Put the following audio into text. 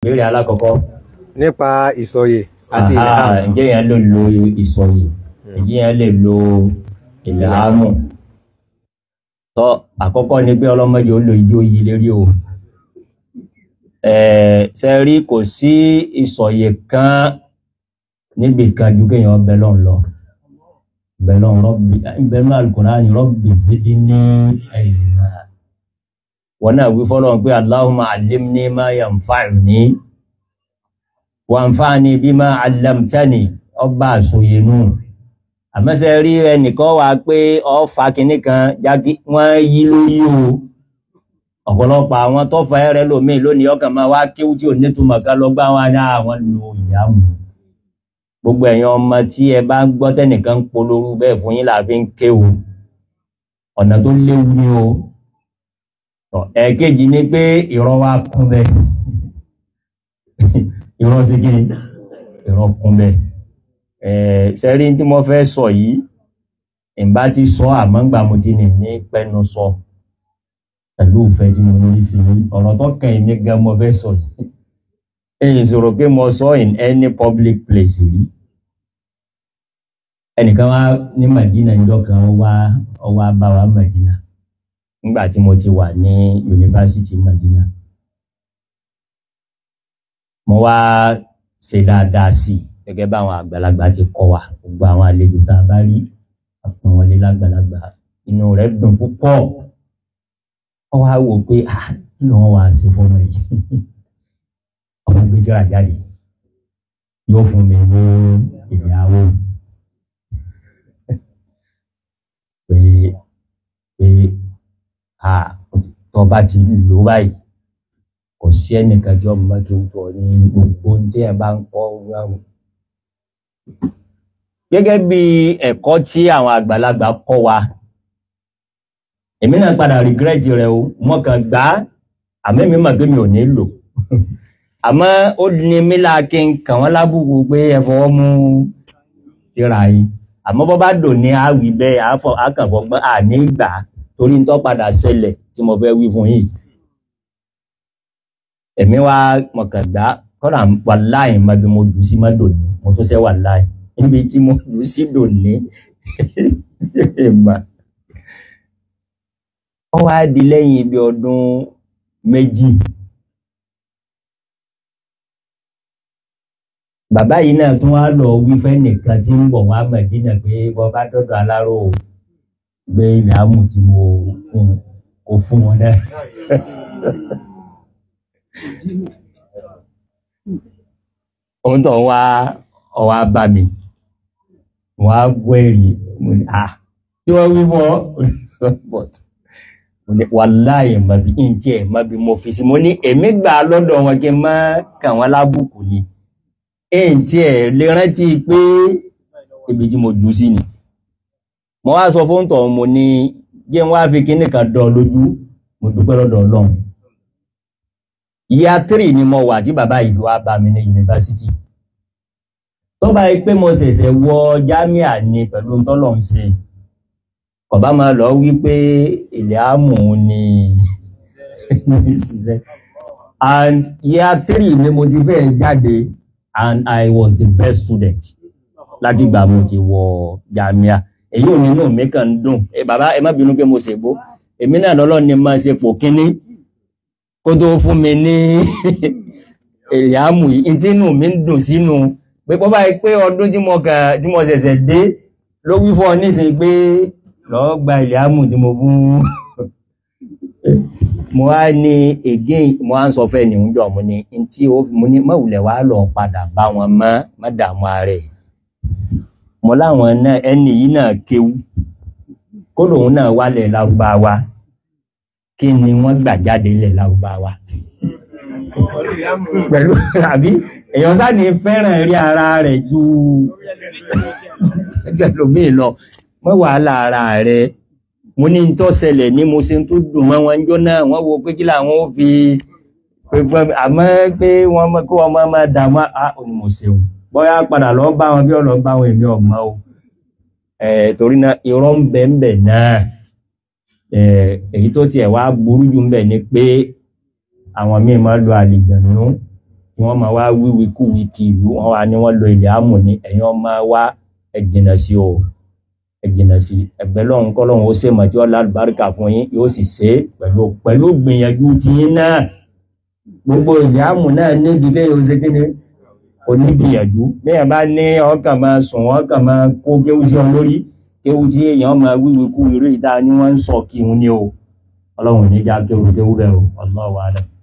ìbéèrè alákọ̀ọ́kọ́ nípa ìsọyè àti Aha, ìlànà ǹjẹ́ yẹn lè lo ìsọyè ǹjẹ́ yẹn lè lo ìlàámù tọ́ àkọ́kọ́ ni pé ọlọ́mọdé ó lo ijó yìí lérí o ẹ̀ẹ́ ṣe rí kò sí ìsọyè kan níbi kan ju kéèyàn bẹ lọ́n lọ bẹ lọ́n rọ́bì bẹ lọ́n Al-Qur'ani rọ́bì síbi ní ẹ̀yìn náà wọn náà wí fọlọ́n pé Allahumma allimni ma yanfa'uni wàǹfààní bima allamtani ọba àsòyè nù àmọ́sẹ̀ rí ẹnìkan wà pé ọ̀fà kìíní kan jákè wọ́n yí lórí o ọ̀pọ̀lọpọ̀ àwọn tó fa ẹrẹ lómi lónìí ọkàn máa wá kéwú tí ò nítumọ̀ ká lọ gbá wọn ní àwọn lo ìyàmù gbogbo ẹ̀yin ọmọ tí ẹ bá ń gbọ́ tẹ́nìkan ń polówó bẹ́ẹ̀ fún yín làbí ń ké o ọ̀nà tó léwu ni o Tọ́, ẹ̀ẹ̀kejì ni pé ìrọ̀ wa kún bẹ́ẹ̀ irọ́ sí kí ni irọ́ kún bẹ́ẹ̀ ẹ̀ sẹ́rí tí mo fẹ́ sọ yìí ìbá ti sọ àmọ́ ńgbà mo ti nì ní pẹ́nu sọ pẹ̀lú ìfẹ́ tí mo ní sí i ọ̀rọ̀ tó kàn yín ní gan mo fẹ́ sọ yìí èyí sọ̀rọ̀ pé mo sọ in any public place rí ẹnìkan wá ní Madina níjọ́ kan ó wá ó wá bá wa Madina nígbà tí mo ti wà ní yunifásitì Madina mo wá ṣe dáadáa sí i gẹ́gẹ́ báwọn àgbàlagbà ti kọ́ wa gbogbo àwọn àlejò tá a bá rí àpọn wọlé lágbàlagbà inú rẹ̀ dùn púpọ̀ ó wá wò pé ah kí ló wọn wá ṣe fọmọ yìí ọmọ gbẹjọra jáde yóò fún mi ní ìyàwó pé pé ah tó bá ti lò báyìí kò sí ẹnìkan tí ọmọ kí n tọ ní gbogbo ohun tí ẹ bá ń kọ́ ọgbọ́n. gẹ́gẹ́ bí ẹ̀kọ́ tí àwọn àgbàlagbà kọ́ wa èmi náà padà regret rẹ o mo kàn gbà á àmọ́ èmi mọ̀ pé mi ò ní lò àmọ́ ó ní mí láà kí n kàn wọ́n lábùkù pé ẹ fọwọ́ mú tíra yìí àmọ́ bọ́ bá dò ní àwì bẹ́ẹ̀ àkànfọ́gbọ́n àní gbà torí ń tọ́ padà ṣẹlẹ̀ tí mo fẹ́ wí fún yìí èmi wá mọ̀kàndá kọ́nà wàláì má bí mo jù sí má dòní mo tó sẹ́ wàláì níbi tí mo jù sí dòní ìmọ̀ ó wá di lẹ́yìn ibi ọdún méjì bàbá yìí náà tún wá lọ wí fẹ́ nìkan tí ń bọ̀ wá Mẹ̀dínà pé bọ́ bá dọ́dọ̀ aláró gbé ilẹ̀ amú tí mo kò fún wọn náà ohun tó ń wá ọwá bá mi wọ́n á gbọ́ èrì mo ní à tí wọ́n wí mọ́ mo ní wàláyé mọ̀bí ìǹtí ẹ̀ mọ̀bí mo fi sí mo ní èmi gbà lọ́dọ̀ wọn kí n má kà wọ́n lábùkù ni ìǹtí ẹ̀ lè rántí pé ibi tí mo jù sí ni mo wá sọ fún tọ̀ mo ní jẹ́ wọ́n á fi kíní kan dán lójú mo dúpẹ́ lọ́dọ̀ ọlọ́run ìyá tírì ni mo wà tí bàbá yìí wá bá mi ní yunifásitì tó bá yí pé mo ṣẹ̀ṣẹ̀ wọ jámíà ni pẹ̀lú tọ́lọ̀ ń ṣe ọba máa lọ wí pé ilẹ̀ àmù ni ṣiṣẹ́ and ìyá tírì ni mo ti fẹ́ jáde and I was the best student láti gbà mo ti wọ jámíà èyí ò nínú mi kàn ń dùn ẹ bàbá ẹ má bínú pé mo ṣègbó èmi náà lọ́lọ́ ni máa ṣe pò kínní kó tó fún mi ní èyàmù yìí tí inú mi ń dùn sínú pé bọ́ báyìí pé ọdún tí mo kàn tí mo ṣẹ̀ṣẹ̀ dé ló wí fún ọ nísìnyí pé lọ́ọ́ gba èyàmù tí mo fún mo wá ní again mo wá ń sọ fẹ́ ní oúnjẹ mo ní tí ó mo ní mọ̀wùlẹ̀ wá lọ padà bá wọn mọ́ má dààmú ààrẹ mo láwọn náà ẹni yìí náà kéwú kó lòun náà wálẹ̀ lárúbáwá kí ni wọ́n gbà jáde ilẹ̀ lárúbáwá pẹ̀lú àbí èèyàn sáni fẹ́ràn rí ara rẹ̀ ju ẹgbẹ̀lómìn lọ mọ́ wàhálà ara rẹ̀ mo ní tó ṣẹlẹ̀ ní mo ṣe tó dùn mọ́ wọn jọ náà wọ́n wo pé kí làwọn ó fi àmọ́ pé wọ́n mọ́ kó ọmọ máa dààmú à ó ní mo ṣeun bóyá padà lọ bá wọn bí ọ̀lọ́ bá wọn èmi ọ̀mọ́ o torí náà irọ́ ń bẹ ń bẹ náà èyí tó tiẹ̀ wá burú jù ń bẹ ni pé àwọn míì máa lo àlìjànú kí wọ́n máa wá wíwí kú wí kí ìlú wọn wá ní wọ́n lo ilẹ̀ amù ní ẹ̀yin ọmọ wa ẹ jìnnà sí o ẹ jìnnà sí ẹgbẹ́ lọ́hún kọ́lọ́hún ó ṣe mọ̀ tí wọ́n lálùbáríkà fún yín yóò sì ṣe é pẹ̀lú pẹ̀lú gbìyànjú tiyín náà gbogbo ilẹ̀ amù náà níbi kéèyàn ó ṣe kéde onígbìyànjú bẹ́ẹ̀ bá ní ọkàn máa sùn ọkàn máa kó kéwú sí ọ lórí kéwú tí èèyàn máa wíwí kú irú ìta ni wọ́n ń sọ kí n ní o ọlọ́run níjà kéwú kéwú bẹ́ẹ̀ o Allahu a'lam.